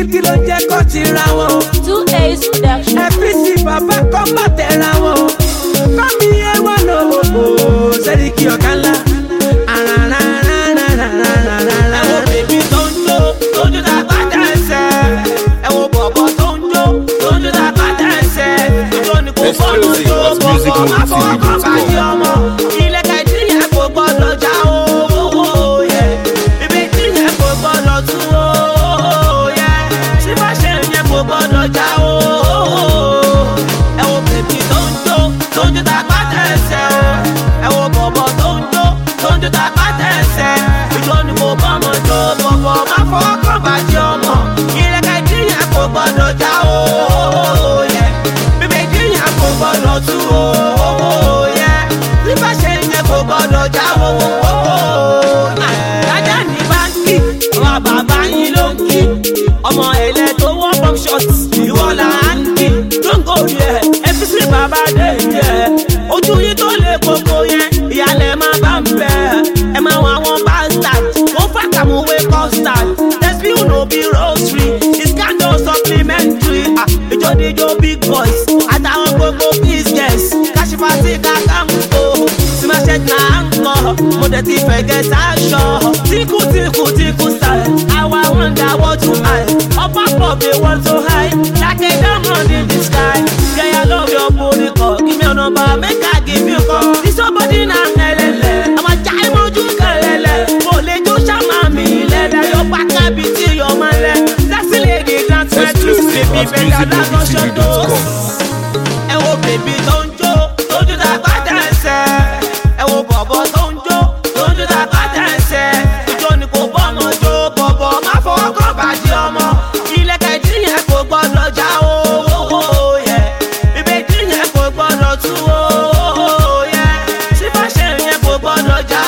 kí ló jẹ́ kó ti ra wọn. Two A's production. FPC bàbá kọ́ má tẹ̀ra wọn. Kọ́mi yé wọn lò ó sẹ́ríkì ọ̀gá ńlá. Ẹ wo bèbí tó ń jó, tó ń jó tá a bá dá ẹsẹ̀. Ẹ wo bọ̀bọ̀ tó ń jó, tó ń jó tá a bá dá ẹsẹ̀. Ìjọ ni kò fọ́nù Exclusive jó at bọ̀bọ̀ má fọwọ́ kàn musicmovie.com. bàjẹ́ ọmọ. Ilẹ̀ kẹ̀dí yẹn kò gbọ́dọ̀ já owó yẹ. Ìbejì yẹn kò gbọ́dọ̀ tú owó yẹ. Sífàṣẹ yẹn kò gbọ́dọ̀ já owó. Ẹ wo bèbí tó ń jó, tó ń jó tá a bá dá ẹsẹ̀ o. Ẹ wo bọ̀bọ̀ tó ń jó, tó ń jó tá a bá dá ẹsẹ̀. Ìjọ ni kò bọ́mọ jó bọ̀bọ̀ má fọwọ́ kàn bàjẹ́ ọmọ. Ilẹ̀ kẹ̀dí yẹn kò gbọ́dọ̀ já owó yẹ. Ìbejì yẹn kò gbọ́dọ̀ tú owó yẹ. Sífàṣẹ yẹn kò gbọ́dọ̀ já owó. Dájá ní báńkì, ọmọ bàbá yín ló ń kí. Ọmọ ẹ̀lẹ́ tó wọ́ pump shot, ìwọ là ń kí. Lóńgò yẹ, FCC bàbá dé yẹ. Ojú yín tó lè koko yẹn, ìyàlẹ̀ máa bá ń bẹ̀. Ẹ máa wọ àwọn bastard, wọ́n fàkàmúwé custard. Tẹ̀síù no be rosary, it's kind of supplementary. Ah, Ìjọ́díjọ́ big boys, àtàwọn gbogbo biz girls. Kàṣífà sí kàkà ń kó simaṣẹ́ náà ń kọ́ mo dẹ̀ ti fẹ̀gẹ́ sáṣọ. tíkù tíkù tíkù style àwa wonder what to hide. ọba pọ̀ bí wọ́n tó high like a diamond in the sky. girl I love your body kọ give me your number make I give you call. this your body na ẹlẹ́lẹ̀ àwọn ajá ìmọ̀jú kẹlẹ́lẹ̀ kò lè jó ṣàmà mi lẹ́lẹ̀ yóò pàkà bí tí yóò máa lẹ̀. sexy lady dance right to Exclusive sleep at better than conscious musicmovie.com. ẹ wo bèbí tó ń jó tó ń jó tá a bá dẹ́sẹ̀ ẹ wo bọ̀bọ̀ tó ń jó tó ń jó tá a bá dẹ́sẹ̀ ìjọ ni kò bọ́ ọmọ jó bọ̀bọ̀ má fọwọ́ kàn bàjẹ́ ọmọ ilẹ̀kẹ̀ tí yẹn kò gbọ́dọ̀ já owó yẹ ìbejì yẹn kò gbọ́dọ̀ tú owó yẹ sífàṣẹ yẹn kò gbọ́dọ̀ já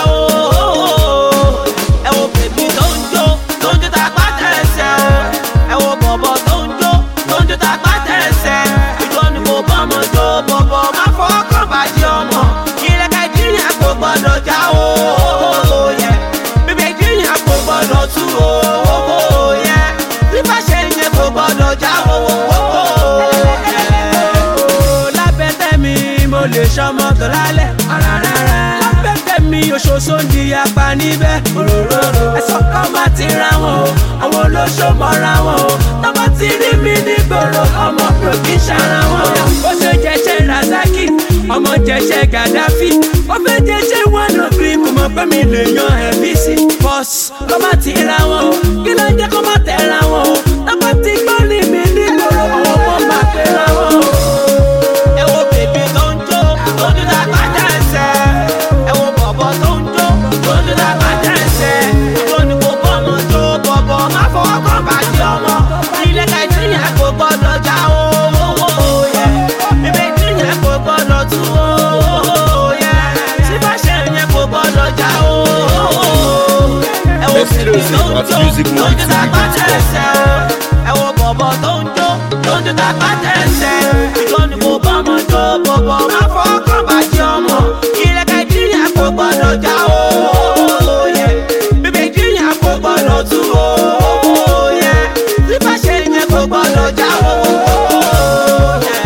owó ẹ wo bèbí tó ń jó tó ń jó tá a bá dẹ́sẹ̀ ẹ wo bọ̀bọ̀ tó ń jó tó ń jó tá a bá dẹ́sẹ̀ ìjọ ni kò bọ́ ọmọ jó bọ̀bọ̀ má fọwọ́ kàn bàjẹ́ ọmọ ilẹ̀kẹ̀ tí yẹn kò gbọ́dọ̀ já owó yẹ bíbélì yẹn kò gbọ́dọ̀ tú owó yẹ bíbáṣẹ yẹn kò gbọ́dọ̀ já owó yẹ. lábẹ́ tẹ̀mí mo lè ṣọmọ tó lálẹ́ lábẹ́ tẹ̀mí oṣooṣo ń di apá níbẹ̀ ẹ̀sọ́ kan má ti ra wọn o àwọn olóṣò mọ́ra wọn o tọ́mọ ti rí mi nígboro ọmọ pro kì í ṣara wọn o. ó ṣe jẹjẹ razaki ọmọ jẹjẹ gaddafi ó fẹ́ jẹjẹ one of three mo mọ̀ pé mi lè yan ẹ̀mí sí. bọ́s kọ́ má ti ra wọn o kí ló ń jẹ́ kó má tẹ̀ ra wọn o tọ́mọ ti gbọ́ ní mi nígboro àwọn ọmọ máa pè ra wọn o. ẹ wo bèbí tó ń jó tó ń jó tá a bá dẹ́sẹ̀ ẹ wo bọ̀bọ̀ tó ń jó tó ń jó tá a bá dẹ́sẹ̀ ìjọ ni kò bọ́ ọmọ jó bọ̀bọ̀ má fọwọ́ kàn bàjẹ́ ọmọ ilé kẹ̀tì yẹn kò gbọ́dọ̀ já owó yẹ ìbejì yẹn kò gbọ́dọ̀ tú owó yẹ sífàṣẹ yẹn kò gbọ́dọ̀ já owó ẹ wo bèbí tó ń jó tó ń jó tá a bá dẹ́sẹ̀ ẹ wo bọ̀bọ̀ tó ń jó tó ń jó tá a bá dẹ́sẹ̀ ìjọ ni kò bọ́ ọmọ jó bọ̀bọ̀ má fọwọ́ kàn bàjẹ́ ọmọ ilé kẹ̀tì yẹn kò gbọ́dọ̀ já owó yẹ ìbejì yẹn kò gbọ́dọ̀ tú owó yẹ sífàṣẹ yẹn kò gbọ́dọ̀ já owó yẹ.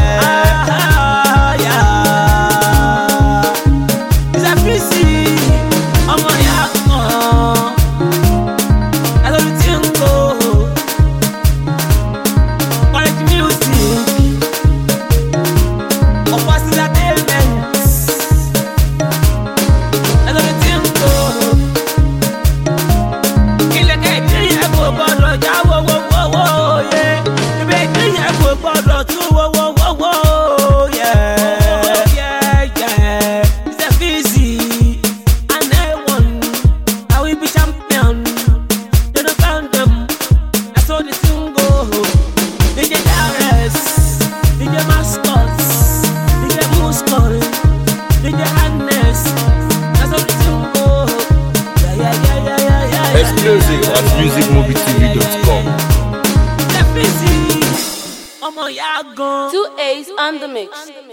Ìsàfíìsì ọmọ ìyá kan ẹlòmí tí ń kó quality music ọ̀pọ̀ sílẹ̀ payment ẹlòmí tí ń kó ilẹ̀kẹ̀ ìdíyẹ kò gbọ́dọ̀ já wọ́wọ́wọ́wọ́ yẹ ibẹ̀ ìdíyẹ kò gbọ́dọ̀ tú wọ́wọ́wọ́wọ́ yẹ. Ìsàfíìsì and everyone I will be champion. You don't count them. I saw the single. DJ Darius, DJ Mascots, DJ Muscle, DJ Hannes. I saw the single. Yeah, yeah, yeah, yeah, yeah, yeah, yeah. Exclusive at musicmovietv.com. Step easy. ọmọ ìyá gan. Two A's on the mix.